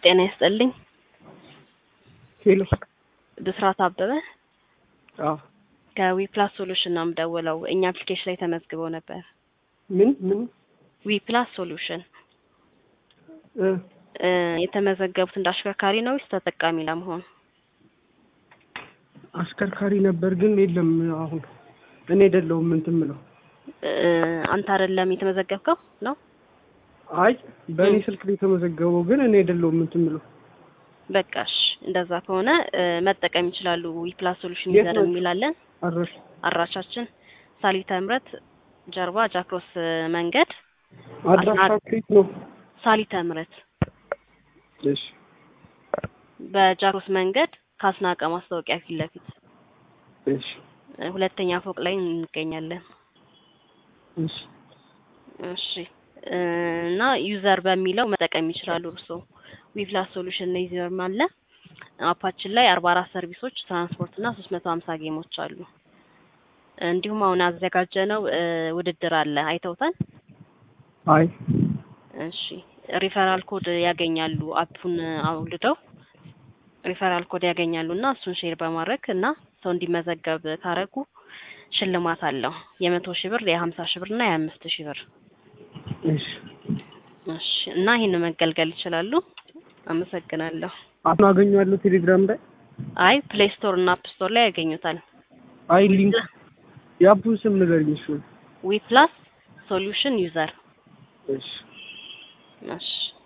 ጤና ይስጥልኝ። ሄሎ ብስራት አበበ አዎ ከዊፕላስ ሶሉሽን ነው የምደውለው። እኛ አፕሊኬሽን ላይ ተመዝግበው ነበር። ምን ምን ዊፕላስ ሶሉሽን እ እ የተመዘገቡት እንደ አሽከርካሪ ነው ወይስ ተጠቃሚ ለመሆን? አሽከርካሪ ነበር ግን የለም አሁን እኔ አይደለሁም እንትን የምለው እ አንተ አይደለም የተመዘገብከው ነው? አይ በእኔ ስልክ ላይ የተመዘገበው ግን እኔ አይደለሁም እንትን የምለው በቃሽ እንደዛ ከሆነ እ መጠቀም ይችላሉ። ዊፕላስ ሶሉሽን የት ይዘር ነው? የሚላለን አረሽ አድራሻችን ሳሊተ ምረት ጀርባ ጃክሮስ መንገድ አድራሻ ከየት ነው? ሳሊተ ምረት እሺ በጃክሮስ መንገድ ከአስናቀ ማስታወቂያ ፊት ለፊት እሺ እ ሁለተኛ ፎቅ ላይ እንገኛለን። እሺ እሺ እ እና ዩዘር በሚለው መጠቀም ይችላሉ። እርስዎ ዊፕላስ ሶሉሽን ላይ ዩዘር አለ። አፓችን ላይ አርባ አራት ሰርቪሶች፣ ትራንስፖርት እና ሶስት መቶ ሀምሳ ጌሞች አሉ። እንዲሁም አሁን ያዘጋጀነው እ ውድድር አለ። አይተውታል? አይ እሺ ሪፈራል ኮድ ያገኛሉ። አፑን አውልደው ሪፈራል ኮድ ያገኛሉ እና እሱን ሼር በማድረግ እና ሰው እንዲመዘገብ ካረጉ ሽልማት አለው። የመቶ ሺህ ብር፣ የሀምሳ ሺህ ብር እና የአምስት ሺህ ብር። እሺ እሺ እና ይህን መገልገል ይችላሉ። አመሰግናለሁ። አሁን አገኘዋለሁ ቴሌግራም ላይ አይ ፕሌይ ስቶር እና አፕ ስቶር ላይ ያገኙታል። አይ ሊንክ የአፑን ስም ንገሪኝ እሱን ዊፕላስ ሶሉሽን ዩዘር እሺ እሺ